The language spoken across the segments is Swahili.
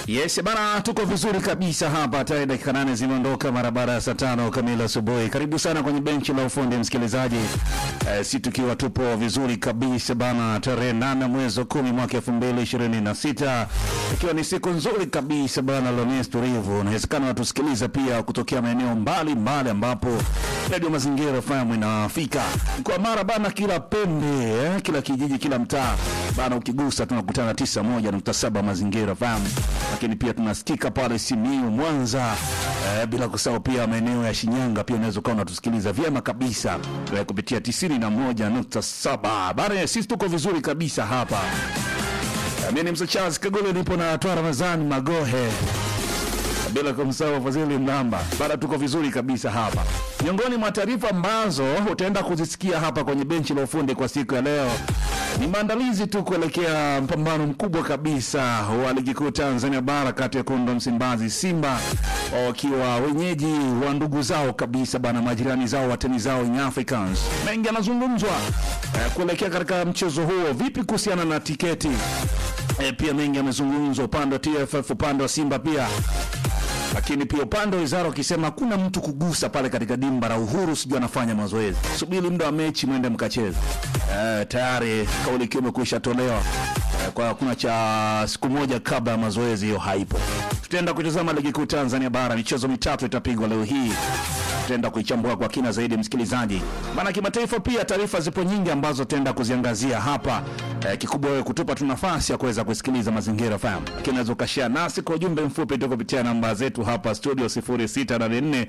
Yes bana, tuko vizuri kabisa hapa. Tayari dakika nane zimeondoka mara baada ya saa tano kamili asubuhi. Karibu sana kwenye benchi la ufundi msikilizaji. Eh, si tukiwa tupo vizuri kabisa bana, tarehe nane mwezi wa kumi mwaka elfu mbili ishirini na sita ikiwa ni siku nzuri kabisa bana, Lones tulivu. Inawezekana natusikiliza pia kutokea maeneo mbalimbali ambapo redio Mazingira FM inafika kwa mara bana, kila pembe eh, kila kijiji, kila mtaa bana, ukigusa tunakutana tisa moja nukta saba Mazingira FM, lakini pia tunasikika pale Simiyu, Mwanza eh, bila kusahau pia maeneo ya Shinyanga pia unaweza ukawa unatusikiliza vyema kabisa eh, kupitia tisini na moja nukta saba bana. Sisi tuko vizuri kabisa hapa. Mimi ni Mzee Charles Kagole, nipo na Toa Ramadhani Magohe bila kumsahau Fadhili Mlamba. Bado tuko vizuri kabisa hapa. Miongoni mwa taarifa ambazo utaenda kuzisikia hapa kwenye benchi la ufundi kwa siku ya leo ni maandalizi tu kuelekea mpambano mkubwa kabisa wa ligi kuu Tanzania bara kati ya Kundo Msimbazi Simba wakiwa wenyeji wa ndugu zao kabisa bana, majirani zao, watani zao Young Africans. Mengi yanazungumzwa eh, kuelekea katika mchezo huo. Vipi kuhusiana na tiketi? Eh, pia mengi yamezungumzwa upande wa TFF, upande wa Simba pia lakini pia upande wa wizara wakisema hakuna mtu kugusa pale katika dimba la Uhuru, sijui anafanya mazoezi. Subiri muda wa mechi mwende mkacheze. Eh, tayari kauli ikiwa imekwisha tolewa eh, kwa hakuna cha siku moja kabla ya mazoezi, hiyo haipo. Tutaenda kutazama ligi kuu Tanzania bara, michezo mitatu itapigwa leo hii tutaenda kuichambua kwa kina zaidi msikilizaji, maana kimataifa pia taarifa zipo nyingi ambazo tutaenda kuziangazia hapa. Eh, kikubwa wewe kutupa tu nafasi ya kuweza kusikiliza Mazingira FM, lakini unaweza ukashare nasi kwa ujumbe mfupi tu kupitia namba zetu hapa studio 0684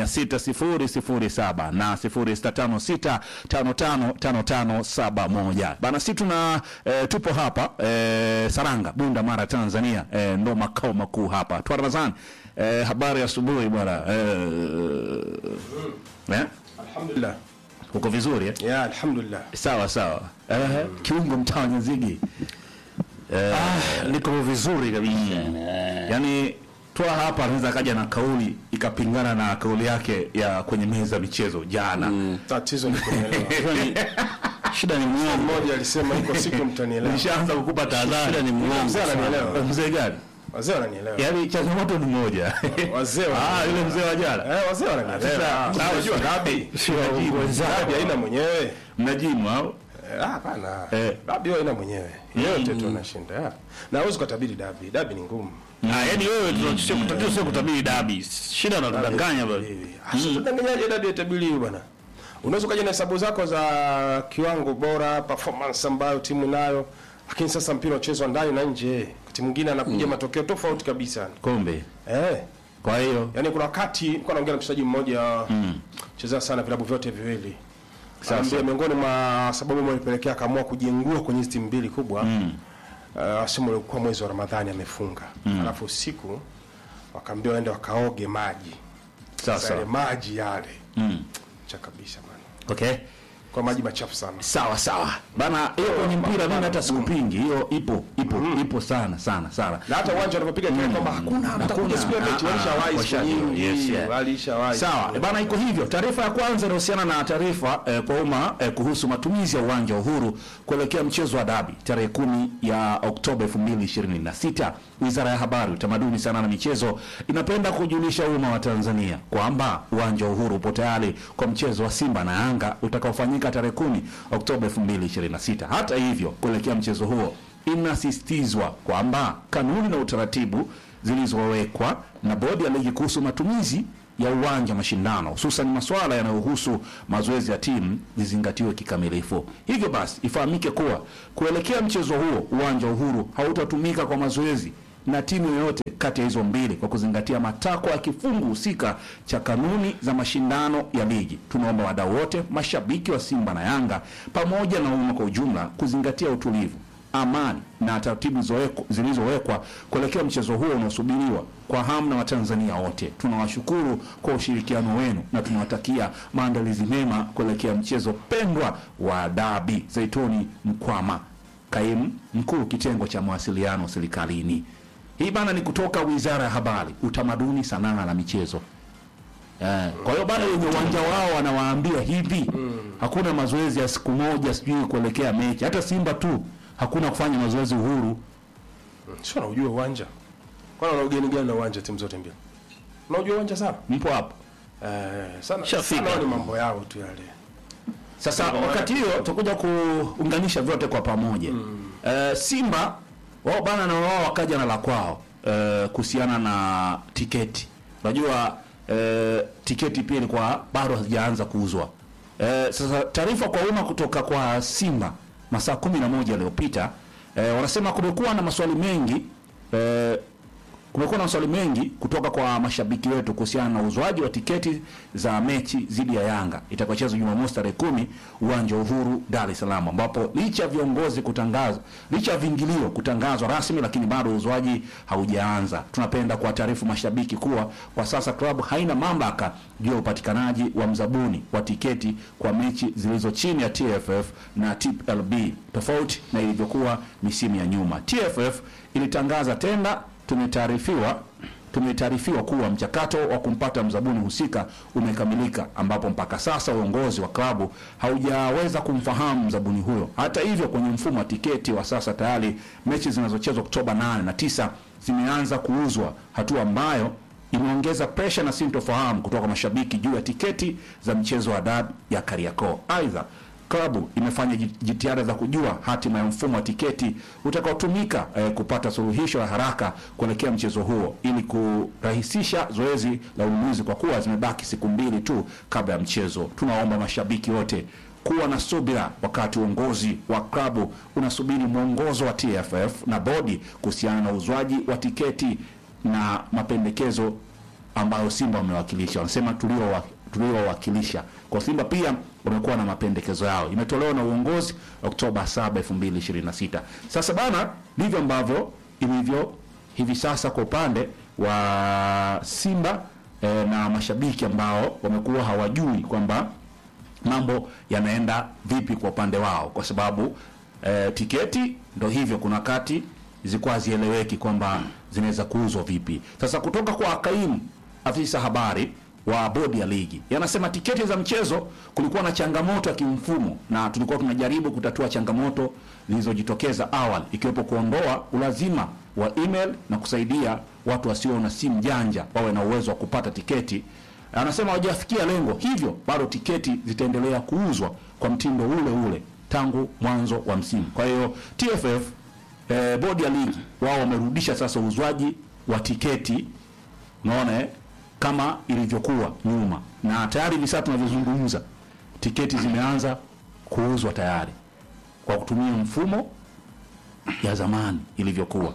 6007 na 0656 555571 bana, si tuna eh, tupo hapa eh, Saranga, Bunda, Mara, Tanzania eh, ndo makao makuu hapa. Twa Ramadhani eh, habari ya asubuhi bwana eh, eh? Alhamdulillah. Uko vizuri eh? Ya, alhamdulillah. Sawa sawa. Eh, kiungo mtaa wa Nyazigi. Eh, niko vizuri kabisa. Yaani toa hapa anaweza kaja na kauli ikapingana na kauli yake ya kwenye meza ya michezo jana. Tatizo ni kunielewa. Shida ni muongo. Mmoja alisema iko siku mtanielewa. Nishaanza kukupa tahadhari. Shida ni Mzee ananielewa. Mzee gani? Wazee wananielewa. Yaani changamoto ni moja. Wazee Ah, wananielewa. yule mzee wa jana. Eh, wazee wananielewa. Sasa, Ah, sawa, Unajua dabi. Dabi haina mwenyewe. Mnajimu au? Eh, ah, hapana. Eh. Dabi haina mwenyewe. Yote tu anashinda. Ah. Na huwezi kutabiri dabi. Dabi ni ngumu. Ah, yaani wewe tunachosema kutakiwa sio kutabiri dabi. Shida unatudanganya bwana. Tutanganyaje dabi ya tabiri hiyo bwana? Unaweza ukaja na hesabu zako za kiwango bora, performance ambayo timu inayo, lakini sasa mpira unachezwa ndani na nje. Wakati mwingine anakuja matokeo tofauti kabisa. Kombe. Eh. Kwa hiyo Yaani kuna wakati nilikuwa naongea na mchezaji mmoja chezea sana vilabu vyote viwili. Sasa miongoni mwa sababu ambayo ilipelekea akaamua kujengua kwenye hizi timu mbili kubwa. Mm. Uh, simu ilikuwa mwezi wa Ramadhani amefunga. Alafu usiku wakaambiwa waende wakaoge maji. Sasa sasa. yale maji yale Mm. cha kabisa bana. Okay. Kwa maji machafu sana. Sawa sawa. Bana hiyo kwenye mpira mimi hata sikupingi. Hiyo ipo, ipo, ipo sana sana sana. Na hata uwanja wanapopiga kelele kwamba hakuna mtakuja siku ya mechi Ah, ah, walishawahi siku washajua. nyingi. Yes, yeah. Walishawahi. Sawa, e bana, iko hivyo. Taarifa ya kwanza inahusiana na taarifa eh, kwa umma eh, kuhusu matumizi ya uwanja wa Uhuru kuelekea mchezo wa dabi tarehe kumi ya Oktoba 2026. Wizara ya Habari, Utamaduni, Sanaa na Michezo inapenda kujulisha umma wa Tanzania kwamba uwanja wa Uhuru upo tayari kwa mchezo wa Simba na Yanga utakaofanyika tarehe kumi Oktoba 2026. Hata hivyo, kuelekea mchezo huo inasisitizwa kwamba kanuni na utaratibu zilizowekwa na bodi ya ligi kuhusu matumizi ya uwanja wa mashindano hususan masuala yanayohusu mazoezi ya timu zizingatiwe kikamilifu. Hivyo basi ifahamike kuwa kuelekea mchezo huo uwanja wa Uhuru hautatumika kwa mazoezi na timu yoyote kati ya hizo mbili kwa kuzingatia matakwa ya kifungu husika cha kanuni za mashindano ya ligi. Tunaomba wadau wote, mashabiki wa Simba na Yanga pamoja na umma kwa ujumla kuzingatia utulivu amani na taratibu zilizowekwa- zilizowekwa kuelekea mchezo huo unaosubiriwa kwa hamu na Watanzania wote. Tunawashukuru kwa ushirikiano wenu na tunawatakia maandalizi mema kuelekea mchezo pendwa wa dabi. Zaituni Mkwama, kaimu mkuu kitengo cha mawasiliano serikalini. Hii bana ni kutoka Wizara ya Habari, Utamaduni, Sanaa na Michezo. Eh, kwa hiyo bana wenye uwanja wao wanawaambia hivi, hakuna mazoezi ya siku moja sijui kuelekea mechi. Hata Simba tu hakuna kufanya mazoezi Uhuru. Sio na ujue uwanja. Kwani una ugeni gani na uwanja timu zote mbili? Unajua uwanja sana? Mpo hapo. Eh, sana. Shafika. Sana ni mambo yao tu yale. Sasa wakati hiyo tutakuja kuunganisha vyote kwa pamoja. Eh, Simba wao bana na wao wakaja na la kwao eh, kuhusiana na tiketi. Unajua eh, tiketi pia ilikuwa bado hazijaanza kuuzwa. Eh, sasa taarifa kwa umma kutoka kwa Simba masaa kumi na moja yaliyopita eh, wanasema kumekuwa na maswali mengi eh, kumekuwa na maswali mengi kutoka kwa mashabiki wetu kuhusiana na uzwaji wa tiketi za mechi dhidi ya Yanga itakayochezwa Jumamosi tarehe kumi uwanja wa Uhuru Dar es Salaam, ambapo licha ya viongozi kutangaza, licha ya viingilio kutangazwa rasmi, lakini bado uzwaji haujaanza. Tunapenda kuwataarifu mashabiki kuwa kwa sasa klabu haina mamlaka juu ya upatikanaji wa mzabuni wa tiketi kwa mechi zilizo chini ya TFF na TPLB, tofauti na ilivyokuwa misimu ya nyuma. TFF ilitangaza tenda tumetaarifiwa tumetaarifiwa kuwa mchakato wa kumpata mzabuni husika umekamilika, ambapo mpaka sasa uongozi wa klabu haujaweza kumfahamu mzabuni huyo. Hata hivyo, kwenye mfumo wa tiketi wa sasa tayari mechi zinazochezwa Oktoba 8 na 9 zimeanza kuuzwa, hatua ambayo imeongeza presha na sintofahamu kutoka mashabiki juu ya tiketi za mchezo wa dabi ya Kariakoo. Aidha, klabu imefanya jit- jitihada za kujua hatima ya mfumo wa tiketi utakaotumika eh, kupata suluhisho la haraka kuelekea mchezo huo ili kurahisisha zoezi la ununuzi kwa kuwa zimebaki siku mbili tu kabla ya mchezo. Tunaomba mashabiki wote kuwa na subira wakati uongozi wa klabu unasubiri mwongozo wa TFF na bodi kuhusiana na uzwaji wa tiketi na mapendekezo ambayo Simba wamewakilisha. Wanasema tulio tuliowakilisha kwa Simba pia wamekuwa na mapendekezo yao, imetolewa na uongozi Oktoba 7, 2026. Sasa bana, ndivyo ambavyo ilivyo hivi sasa kwa upande wa Simba eh, na mashabiki ambao wamekuwa hawajui kwamba mambo yanaenda vipi kwa upande wao, kwa sababu eh, tiketi ndo hivyo, kuna wakati zilikuwa hazieleweki kwamba zinaweza kuuzwa vipi. Sasa kutoka kwa kaimu afisa habari wa bodi ya ligi yanasema tiketi za mchezo kulikuwa na changamoto ya kimfumo, na tulikuwa tunajaribu kutatua changamoto zilizojitokeza awali, ikiwepo kuondoa ulazima wa email na kusaidia watu wasio na simu janja wawe na uwezo wa kupata tiketi. Anasema hawajafikia lengo, hivyo bado tiketi zitaendelea kuuzwa kwa mtindo ule ule tangu mwanzo wa msimu. Kwa hiyo TFF eh, bodi ya ligi wao wamerudisha sasa uuzwaji wa tiketi unaona eh, kama ilivyokuwa nyuma, na tayari hivi sasa tunavyozungumza tiketi zimeanza kuuzwa tayari kwa kutumia mfumo ya zamani ilivyokuwa.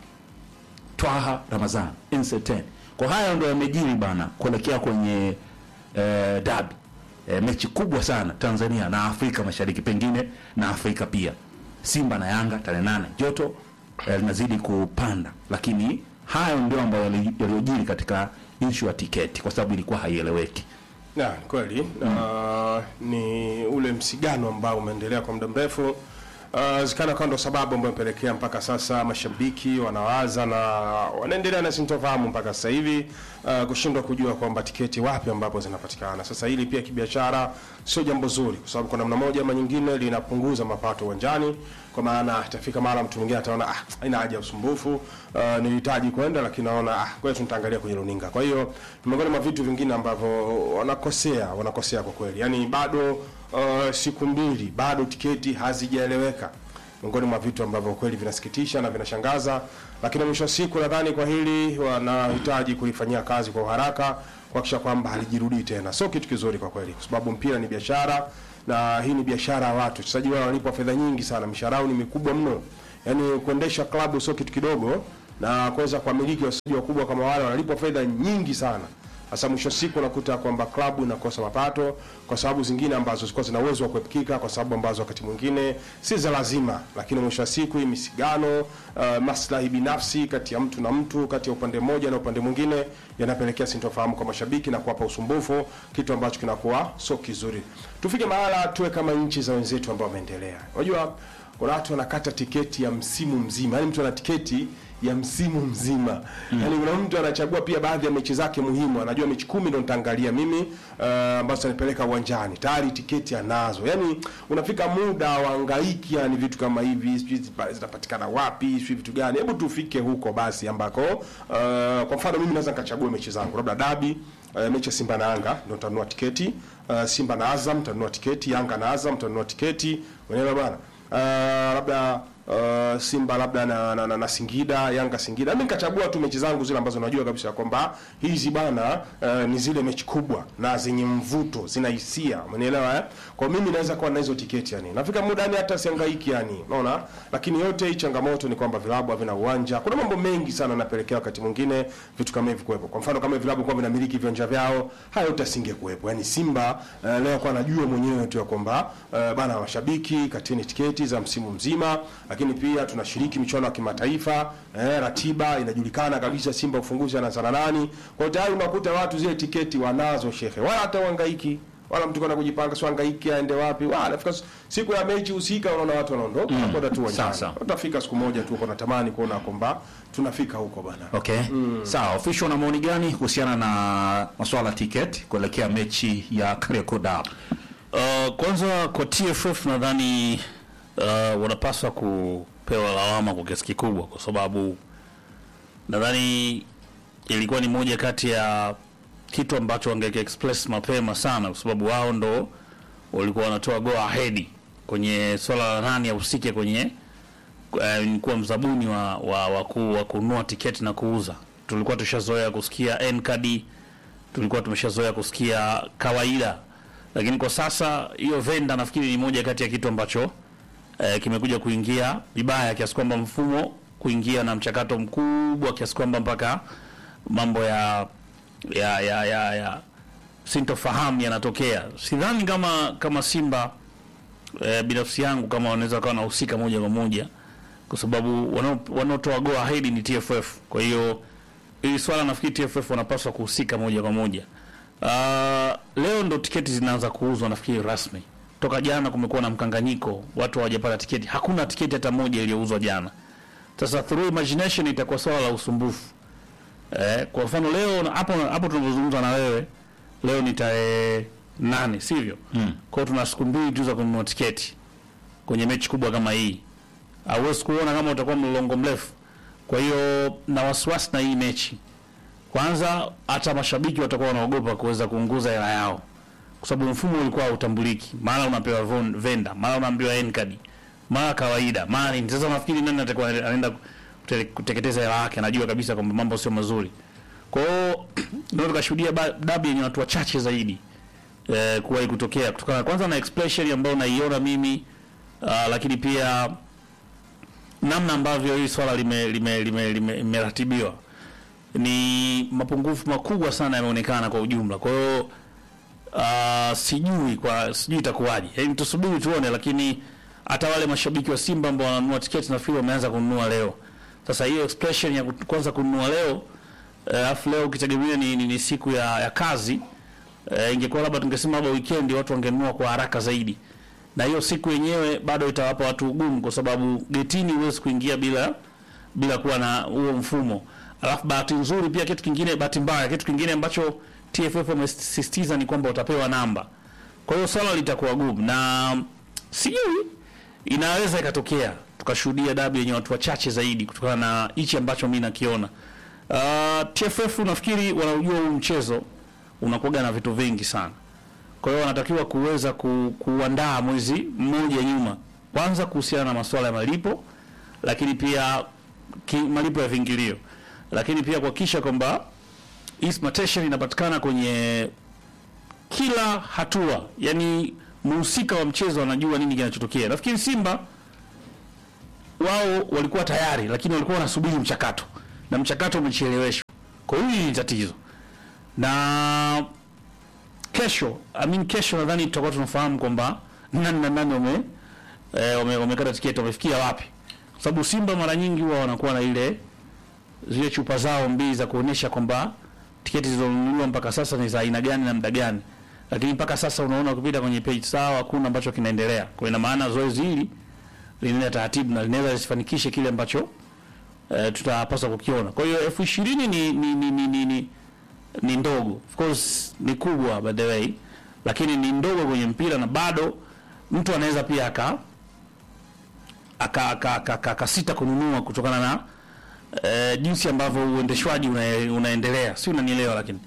Twaha Ramazan Incertain. Kwa haya ndo yamejiri bana kuelekea kwenye eh, dabi eh, mechi kubwa sana Tanzania na Afrika Mashariki pengine na Afrika pia. Simba na Yanga tarehe nane, joto eh, linazidi kupanda, lakini hayo ndio ambayo yali- yaliyojiri katika ishu ya tiketi, kwa sababu ilikuwa haieleweki. Na ni kweli na ni ule msigano ambao umeendelea kwa muda mrefu. Uh, zikana kama ndo sababu ambayo imepelekea mpaka sasa mashabiki wanawaza na wanaendelea na sintofahamu mpaka sasa hivi uh, kushindwa kujua kwamba tiketi wapi ambapo zinapatikana. Sasa hili pia kibiashara sio jambo zuri, kwa sababu kwa namna moja ama nyingine linapunguza mapato uwanjani, kwa maana itafika mara mtu mwingine ataona ah, haina haja ya usumbufu, uh, nilihitaji kwenda lakini naona ah, kwa hiyo nitaangalia kwenye runinga. Kwa hiyo ni miongoni mwa vitu vingine ambavyo wanakosea, wanakosea kwa kweli, yaani bado uh, siku mbili bado tiketi hazijaeleweka miongoni mwa vitu ambavyo kweli vinasikitisha na vinashangaza, lakini mwisho wa siku nadhani kwa hili wanahitaji kulifanyia kazi kwa uharaka kuhakikisha kwamba halijirudii tena. Sio kitu kizuri kwa kweli, kwa sababu mpira ni biashara na hii ni biashara ya watu. Wachezaji wao wanalipwa fedha nyingi sana, mishahara yao ni mikubwa mno. Yaani kuendesha klabu sio kitu kidogo, na kuweza kuwamiliki wachezaji wakubwa kama wale wanalipwa fedha nyingi sana. Sasa mwisho wa siku unakuta kwamba klabu inakosa mapato kwa sababu zingine ambazo zilikuwa zina uwezo wa kuepukika, kwa sababu ambazo wakati mwingine si za lazima, lakini mwisho wa siku hii misigano, uh, maslahi binafsi kati ya mtu na mtu, kati ya upande mmoja na upande mwingine yanapelekea sintofahamu kwa mashabiki na kuwapa usumbufu, kitu ambacho kinakuwa sio kizuri. Tufike mahala tuwe kama nchi za wenzetu ambao wameendelea. Unajua kuna watu wanakata tiketi ya msimu mzima, yaani mtu ana tiketi ya msimu mzima yaani kuna mtu anachagua pia baadhi ya mechi zake muhimu anajua mechi kumi ndo nitaangalia mimi uh, ambazo zanipeleka uwanjani tayari tiketi anazo yaani unafika muda waangaiki yani vitu kama hivi sijui zipa- zitapatikana wapi sijui vitu gani hebu tufike huko basi ambako uh, kwa mfano mimi naweza nikachagua mechi zangu labda dabi uh, mechi ya Simba na Yanga ndo nitanunua tiketi uh, Simba na Azam nitanunua tiketi Yanga na Azam nitanunua tiketi unaelewa bana uh, labda uh, Simba labda na, na, na, na Singida Yanga Singida mimi nikachagua tu mechi zangu zile ambazo najua kabisa kwamba hizi bana uh, ni zile mechi kubwa na zenye mvuto zina hisia umenielewa eh? kwa mimi naweza kuwa na hizo tiketi yani nafika muda yani hata siangaiki yani unaona lakini yote hii changamoto ni kwamba vilabu havina uwanja kuna mambo mengi sana yanapelekea wakati mwingine vitu kama hivi kuwepo kwa mfano kama vilabu kwa vinamiliki viwanja vyao haya yote asingekuwepo yani Simba uh, leo kwa anajua mwenyewe tu ya kwamba uh, bana mashabiki katini tiketi za msimu mzima lakini pia tunashiriki michuano ya kimataifa eh, ratiba inajulikana kabisa Simba ufunguzi anaanza na nani kwa hiyo tayari unakuta watu zile tiketi wanazo shekhe wala hata uhangaiki wala mtu kwenda kujipanga sio hangaiki aende wapi wala nafika siku ya mechi husika unaona watu wanaondoka mm. nakwenda tu uwanjani Sasa. utafika siku moja tu uko natamani kuona kwamba tunafika huko bana Okay. Sawa, official una maoni gani kuhusiana na masuala ya ticket kuelekea mechi ya Kariakoo Derby? Uh, kwanza kwa TFF nadhani uh, wanapaswa kupewa lawama kwa kiasi kikubwa, kwa sababu nadhani ilikuwa ni moja kati ya kitu ambacho wangeke express mapema sana, kwa sababu wao ndo walikuwa wanatoa go ahead kwenye swala la nani ahusike kwenye uh, kuwa mzabuni wa, wa, wa, ku, wa kununua tiketi na kuuza. Tulikuwa tushazoea kusikia Ncard, tulikuwa tumeshazoea kusikia kawaida, lakini kwa sasa hiyo venda nafikiri ni moja kati ya kitu ambacho eh, kimekuja kuingia vibaya kiasi kwamba mfumo kuingia na mchakato mkubwa kiasi kwamba mpaka mambo ya ya ya ya, ya sintofahamu yanatokea. Sidhani kama kama Simba eh, binafsi yangu kama wanaweza kawa wanahusika moja kwa moja, kwa sababu wanao- wanaotoa go ahead ni TFF. Kwa hiyo hili swala nafikiri TFF wanapaswa kuhusika moja kwa moja. Uh, leo ndo tiketi zinaanza kuuzwa nafikiri rasmi. Toka jana kumekuwa na mkanganyiko, watu hawajapata tiketi. Hakuna tiketi hata moja iliyouzwa jana. Sasa through imagination itakuwa swala la usumbufu. Eh, kwa mfano leo na- hapo hapo tunavyozungumza na wewe leo ni tarehe nane sivyo? Mm. Kwa hiyo tuna siku mbili tu za kununua tiketi kwenye mechi kubwa kama hii. Hauwezi kuona kama utakuwa mlolongo mrefu. Kwa hiyo na wasiwasi na hii mechi. Kwanza hata mashabiki watakuwa wanaogopa kuweza kuunguza hela yao, kwa sababu mfumo ulikuwa hautambuliki. Mara unapewa von- venda, mara unaambiwa Ncard, mara kawaida, mara nini. Sasa nafikiri nani atakuwa anaenda kute- kuteketeza hela yake, anajua kabisa kwamba mambo sio mazuri. Kwa hiyo ndio tukashuhudia ba- dabi yenye watu wachache zaidi eh, kuwahi kutokea kutokana kwanza na expression ambayo naiona mimi uh, lakini pia namna ambavyo hili swala limeratibiwa lime, lime, lime, limeratibiwa ni mapungufu makubwa sana yameonekana kwa ujumla. Kwa hiyo uh, sijui kwa sijui itakuwaje, yaani tusubiri tuone, lakini hata wale mashabiki wa Simba ambao wananunua tiketi nafikiri wameanza kununua leo. Sasa hiyo expression ya ku- kwanza kununua leo eh, alafu leo ukitegemea ni, ni, ni siku ya, ya kazi eh, ingekuwa labda tungesema labda weekend watu wangenunua kwa haraka zaidi, na hiyo siku yenyewe bado itawapa watu ugumu, kwa sababu getini huwezi kuingia bila bila kuwa na huo mfumo. Alafu bahati nzuri pia, kitu kingine, bahati mbaya, kitu kingine ambacho TFF wamesisitiza ni kwamba utapewa namba. Kwa hiyo swala litakuwa gumu, na sijui inaweza ikatokea tukashuhudia dabi yenye watu wachache zaidi kutokana na hichi ambacho mi nakiona. Uh, TFF nafikiri wanaujua huu mchezo unakuwaga na vitu vingi sana, kwa hiyo wanatakiwa kuweza ku, kuandaa mwezi mmoja nyuma, kwanza kuhusiana na masuala ya malipo, lakini pia ki, malipo ya viingilio, lakini pia kuhakikisha kwamba instrumentation inapatikana kwenye kila hatua, yani mhusika wa mchezo anajua nini kinachotokea. Nafikiri Simba wao walikuwa tayari, lakini walikuwa wanasubiri mchakato na mchakato umecheleweshwa. Kwa hiyo hili ni tatizo, na kesho I mean, kesho nadhani tutakuwa tunafahamu kwamba nani na nani wame eh, wame- wamekata tiketi wamefikia wapi, kwa sababu Simba mara nyingi huwa wanakuwa na ile zile chupa zao mbili za kuonesha kwamba tiketi zilizonunuliwa mpaka sasa ni za aina gani na muda gani, lakini mpaka sasa unaona ukipita kwenye page zao hakuna ambacho kinaendelea. Kwa ina maana zoezi hili linaenda taratibu na linaweza lisifanikishe kile ambacho eh, tutapaswa kukiona. Kwa hiyo elfu ishirini ni, ni, ni, ni, ni, ni, ni ndogo, of course ni kubwa by the way, lakini ni ndogo kwenye mpira na bado mtu anaweza pia aka aka aka- aka- aka- akasita kununua kutokana na eh, jinsi ambavyo uendeshwaji una, unaendelea, si unanielewa? Lakini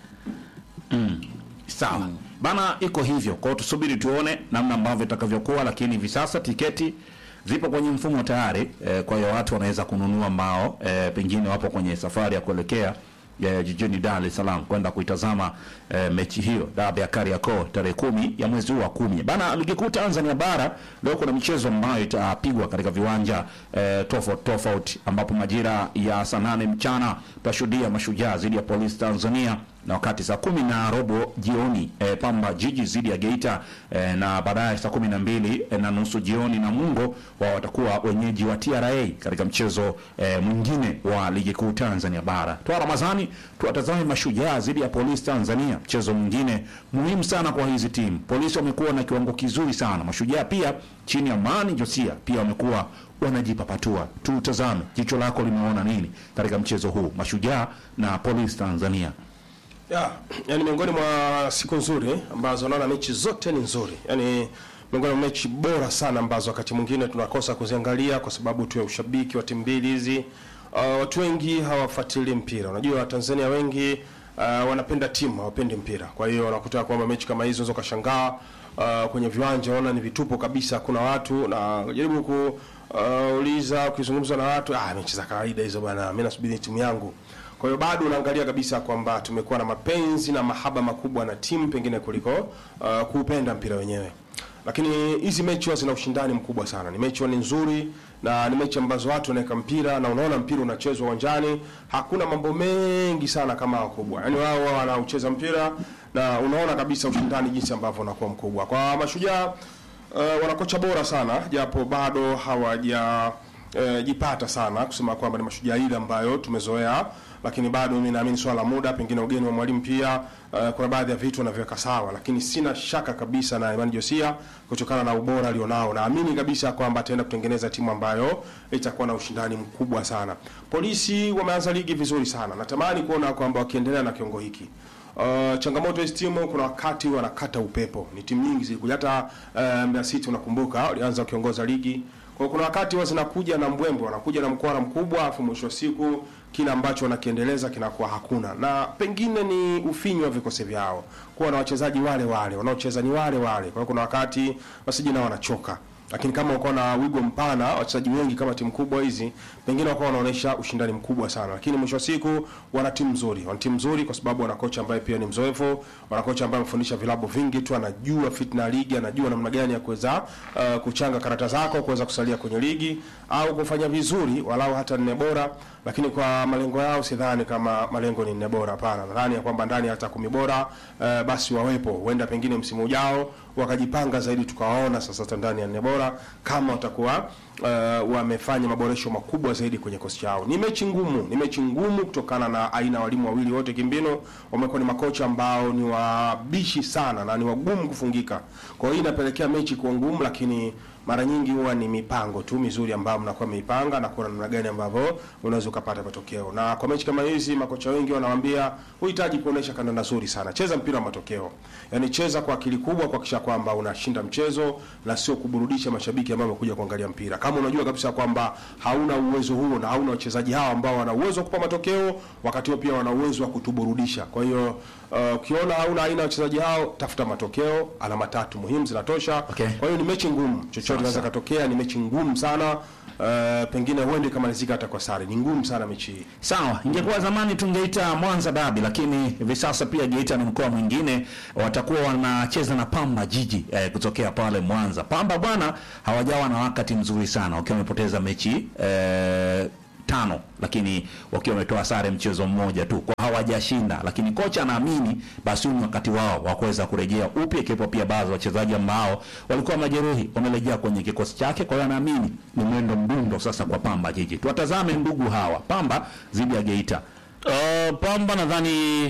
Sawa bana, iko hivyo. Kwa hiyo tusubiri tuone namna ambavyo itakavyokuwa, lakini hivi sasa tiketi zipo kwenye mfumo tayari eh, kwa hiyo watu wanaweza kununua mbao eh, pengine wapo kwenye safari ya kuelekea eh, jijini Dar es Salaam kwenda kuitazama eh, mechi hiyo dabi ya Kariakoo tarehe kumi ya mwezi huu wa kumi. Bana, ligi kuu Tanzania bara leo kuna michezo ambayo itapigwa katika viwanja eh, tofauti tofauti, ambapo majira ya saa nane mchana tutashuhudia Mashujaa dhidi ya Polisi Tanzania na wakati saa kumi na robo jioni eh, Pamba Jiji dhidi ya Geita eh, na baadaye saa kumi na mbili eh, na nusu jioni Namungo wao watakuwa wenyeji wa TRA katika mchezo eh, mwingine wa ligi kuu Tanzania bara. Toa Ramadhani tuwatazame Mashujaa dhidi ya Polisi Tanzania, mchezo mwingine muhimu sana kwa hizi timu. Polisi wamekuwa na kiwango kizuri sana, Mashujaa pia chini ya Mani Josia pia wamekuwa wanajipapatua. Tutazame, jicho lako limeona nini katika mchezo huu Mashujaa na Polisi Tanzania? Ya, yani miongoni mwa siku nzuri ambazo naona mechi zote ni nzuri. Yani miongoni mwa mechi bora sana ambazo wakati mwingine tunakosa kuziangalia kwa sababu tu ya ushabiki wa timu mbili hizi. Uh, watu wengi hawafuatilii mpira. Unajua Watanzania wengi uh, wanapenda timu, hawapendi mpira. Kwa hiyo unakuta kwamba mechi kama hizo unaweza ukashangaa uh, kwenye viwanja unaona ni vitupo kabisa, hakuna watu na jaribu ku uh, uliza ukizungumza na watu, ah, mechi za kawaida hizo bwana, mimi nasubiri timu yangu. Kwa hiyo bado unaangalia kabisa kwamba tumekuwa na mapenzi na mahaba makubwa na timu pengine kuliko uh, kuupenda mpira wenyewe. Lakini hizi mechi huwa zina ushindani mkubwa sana. Ni mechi huwa ni nzuri na ni mechi ambazo watu wanaweka mpira na unaona mpira unachezwa uwanjani, hakuna mambo mengi sana kama wakubwa. Yaani wao wao wanaucheza mpira na unaona kabisa ushindani jinsi ambavyo unakuwa mkubwa. Kwa mashujaa uh, wana kocha bora sana japo bado hawaja eh, jipata sana kusema kwamba ni mashujaa ile ambayo tumezoea, lakini bado mimi naamini swala la muda, pengine ugeni wa mwalimu pia eh, kuna baadhi ya vitu wanaviweka sawa, lakini sina shaka kabisa na Imani Josia kutokana na ubora alionao, naamini kabisa kwamba ataenda kutengeneza timu ambayo itakuwa na ushindani mkubwa sana. Polisi wameanza ligi vizuri sana, natamani kuona kwamba wakiendelea na kiongo hiki Uh, changamoto hizi timu kuna wakati wanakata upepo. Ni timu nyingi zilikuja hata uh, Mbeya City unakumbuka walianza wakiongoza ligi. Kwa hiyo kuna wakati huwa zinakuja na mbwembwe, wanakuja na mkwara mkubwa, afu mwisho wa siku kile ambacho wanakiendeleza kinakuwa hakuna, na pengine ni ufinyu wa vikosi vyao, kuwa na wachezaji wale wale wanaocheza ni wale wale. Kwa hiyo kuna wakati wasije nao wanachoka lakini kama uko na wigo mpana wachezaji wengi kama timu kubwa hizi pengine wakawa wanaonyesha ushindani mkubwa sana, lakini mwisho wa siku wana timu nzuri, wana timu nzuri kwa sababu wana kocha ambaye pia ni mzoefu, wana kocha ambaye amefundisha vilabu vingi tu, anajua fitna ya ligi, anajua namna gani ya kuweza uh, kuchanga karata zako kuweza kusalia kwenye ligi au kufanya vizuri walau hata nne bora, lakini kwa malengo yao sidhani kama malengo ni nne bora. Hapana, nadhani ya kwamba ndani ya hata kumi bora uh, basi wawepo, huenda pengine msimu ujao wakajipanga zaidi, tukawaona sasa hata ndani ya nne bora kama watakuwa uh, wamefanya maboresho makubwa zaidi kwenye kosi chao. Ni mechi ngumu, ni mechi ngumu kutokana na aina ya walimu wawili wote kimbinu, wamekuwa ni makocha ambao ni wabishi sana na ni wagumu kufungika. Kwa hiyo inapelekea mechi kuwa ngumu, lakini mara nyingi huwa ni mipango tu mizuri ambayo mnakuwa mmeipanga na kuona namna gani ambavyo unaweza ukapata matokeo. Na kwa mechi kama hizi, makocha wengi wanawaambia huhitaji kuonesha kandanda nzuri sana, cheza mpira wa matokeo, yaani cheza kwa akili kubwa, kuhakikisha kwamba unashinda mchezo na sio kuburudisha mashabiki ambao wamekuja kuangalia mpira. Kama unajua kabisa kwamba hauna uwezo huo na hauna wachezaji hao ambao wana uwezo wa kupa matokeo, wakati huo pia wana uwezo wa kutuburudisha. Kwa hiyo uh, ukiona hauna aina ya wachezaji hao, tafuta matokeo. Alama tatu muhimu zinatosha. Okay. Kwa hiyo ni mechi ngumu, chochote kinaweza katokea. Ni mechi ngumu sana uh, pengine huende kamalizika hata kwa sare. Ni ngumu sana mechi hii. Sawa, ingekuwa zamani tungeita Mwanza dabi, lakini hivi sasa pia Geita ni mkoa mwingine, watakuwa wanacheza na Pamba Jiji eh, kutokea pale Mwanza. Pamba bwana hawajawa na wakati mzuri sana wakiwa wamepoteza mechi eh, tano, lakini wakiwa wametoa sare mchezo mmoja tu, kwa hawajashinda, lakini kocha anaamini basi huu ni wakati wao wa kuweza kurejea upya, ikiwepo pia baadhi ya wachezaji ambao walikuwa majeruhi wamerejea kwenye kikosi chake. Kwa hiyo anaamini ni mwendo mdundo sasa kwa Pamba Jiji. Tuwatazame ndugu hawa Pamba dhidi ya Geita. Uh, Pamba nadhani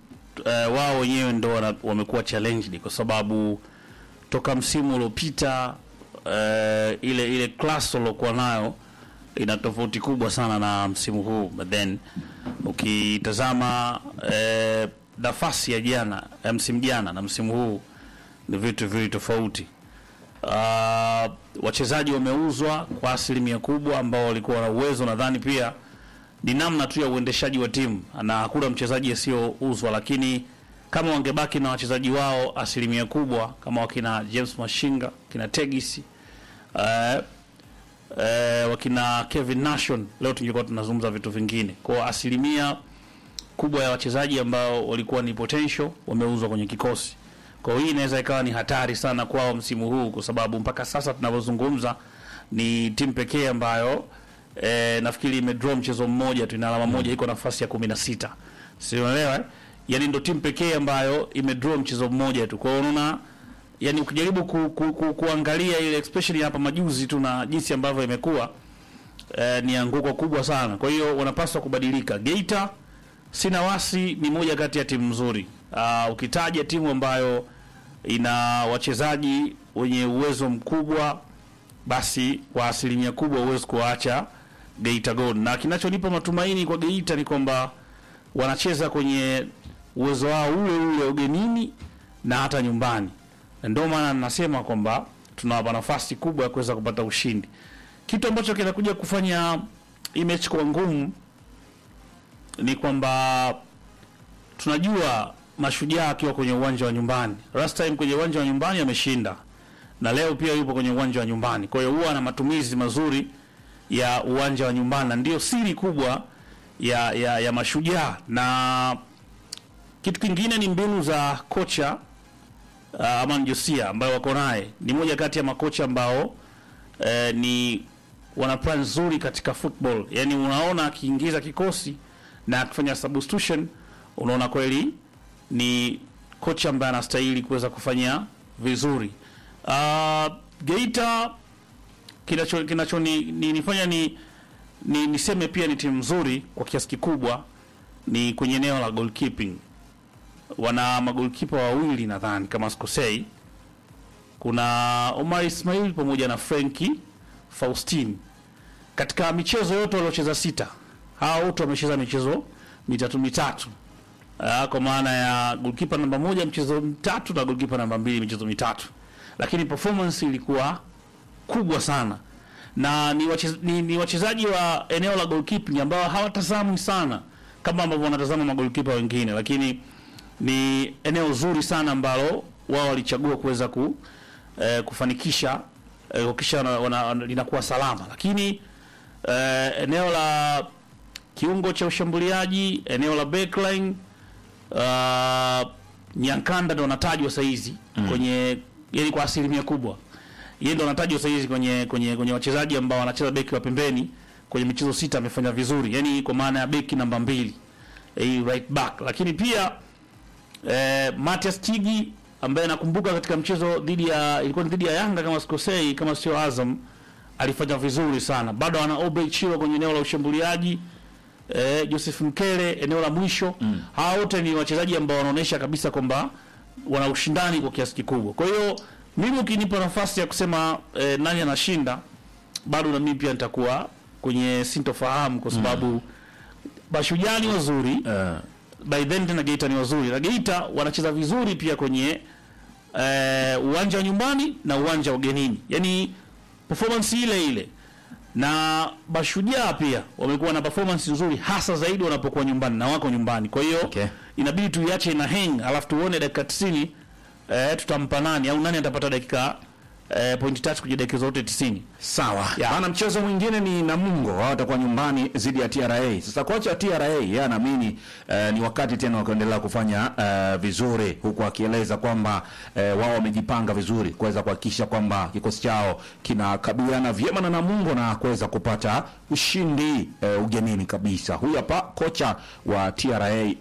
uh, wao wenyewe ndo wana- wamekuwa challenged kwa sababu toka msimu uliopita uh, ile ile class waliokuwa nayo ina tofauti kubwa sana na msimu huu but then ukitazama eh, nafasi ya jana ya msimu jana na msimu huu ni vitu viwili tofauti. Uh, wachezaji wameuzwa kwa asilimia kubwa ambao walikuwa na uwezo. Nadhani pia ni namna tu ya uendeshaji wa timu, na hakuna mchezaji asiyouzwa, lakini kama wangebaki na wachezaji wao asilimia kubwa kama wakina James Mashinga, kina Tegisi uh, eh, wakina Kevin Nation, leo tungekuwa tunazungumza vitu vingine. Kwa asilimia kubwa ya wachezaji ambao walikuwa ni potential wameuzwa kwenye kikosi. Kwa hiyo hii inaweza ikawa ni hatari sana kwao msimu huu, kwa sababu mpaka sasa tunavyozungumza ni timu pekee ambayo eh, nafikiri imedraw mchezo mmoja tu, ina alama moja, iko nafasi ya kumi na sita, si unaelewa? eh? Yani ndo timu pekee ambayo imedraw mchezo mmoja tu. Kwa hiyo unaona yani ukijaribu ku, ku, ku, kuangalia ile especially hapa majuzi tu na jinsi ambavyo imekuwa eh, ni anguko kubwa sana. Kwa hiyo wanapaswa kubadilika. Geita sina wasi ni moja kati ya timu nzuri. Uh, ukitaja timu ambayo ina wachezaji wenye uwezo mkubwa, basi kwa asilimia kubwa huwezi kuwaacha Geita Gold, na kinachonipa matumaini kwa Geita ni kwamba wanacheza kwenye uwezo wao ule ule ugenini na hata nyumbani, na ndio maana nasema kwamba tunawapa nafasi kubwa ya kuweza kupata ushindi, kitu ambacho kinakuja kufanya hii mechi kuwa ngumu ni kwamba tunajua Mashujaa akiwa kwenye uwanja wa nyumbani, last time kwenye uwanja wa nyumbani ameshinda, na leo pia yupo kwenye uwanja wa nyumbani. Kwa hiyo huwa ana matumizi mazuri ya uwanja wa nyumbani, na ndio siri kubwa ya, ya, ya Mashujaa. Na kitu kingine ni mbinu za kocha uh, Aman Josia ambayo wako naye, ni moja kati ya makocha ambao eh, ni wana plan nzuri katika football. Yani unaona akiingiza kikosi na akifanya substitution, unaona kweli ni kocha ambaye anastahili kuweza kufanya vizuri. Uh, Geita kinacho kinacho ni, ni, nifanya ni, ni niseme pia ni timu nzuri kwa kiasi kikubwa ni kwenye eneo la goalkeeping. Wana magolkipa wawili nadhani kama sikosei, kuna Omar Ismail pamoja na Frenki Faustin. Katika michezo yote waliocheza sita, hawa wote wamecheza michezo mitatu mitatu. Uh, kwa maana ya goalkeeper namba moja mchezo mitatu na goalkeeper namba mbili michezo mitatu, lakini performance ilikuwa kubwa sana na ni, wacheza, ni, ni wachezaji wa eneo la goalkeeping ambao hawatazamwi sana kama ambavyo wanatazama magolkipa wengine, lakini ni eneo zuri sana ambalo wao walichagua kuweza ku, eh, kufanikisha eh, kuhakikisha wana- wana- linakuwa salama, lakini eh, eneo la kiungo cha ushambuliaji, eneo la backline uh, Nyankanda ndo anatajwa saizi kwenye yani kwa asilimia kubwa yeye ndo anatajwa saizi kwenye kwenye kwenye wachezaji ambao wanacheza beki wa pembeni kwenye michezo sita amefanya vizuri, yani kwa maana ya beki namba mbili eh, right back, lakini pia eh, Matias Tigi ambaye nakumbuka katika mchezo dhidi ya ilikuwa ni dhidi ya Yanga kama sikosei, kama sio Azam, alifanya vizuri sana. Bado ana Obrey Chiro kwenye eneo la ushambuliaji eh, Joseph Mkele eneo la mwisho mm. Hawa wote ni wachezaji ambao wanaonyesha kabisa kwamba wana ushindani kwa kiasi kikubwa. Kwa hiyo mimi ukinipa nafasi ya kusema eh, nani anashinda, bado na mimi pia nitakuwa kwenye sintofahamu kwa sababu Mashujaa ni wazuri Eh, by then tena Geita ni wazuri na Geita wanacheza vizuri pia kwenye eh, uwanja wa nyumbani na uwanja wa ugenini, yaani performance ile ile. Na Mashujaa pia wamekuwa na performance nzuri, hasa zaidi wanapokuwa nyumbani na wako nyumbani. Kwa hiyo Okay. inabidi tuiache ina hang, alafu tuone dakika 90 eh, tutampa nani au nani atapata dakika eh, point tatu kwenye dakika zote 90. Sawa Ya. bana, mchezo mwingine ni Namungo, wao watakuwa nyumbani dhidi ya TRA. Sasa kocha wa TRA yeye anaamini eh, ni wakati tena wa kuendelea kufanya eh, vizuri, huku akieleza kwamba eh, wao wamejipanga vizuri kuweza kuhakikisha kwamba kikosi chao kinakabiliana vyema na Namungo na kuweza kupata ushindi eh, ugenini kabisa. Huyu hapa kocha wa TRA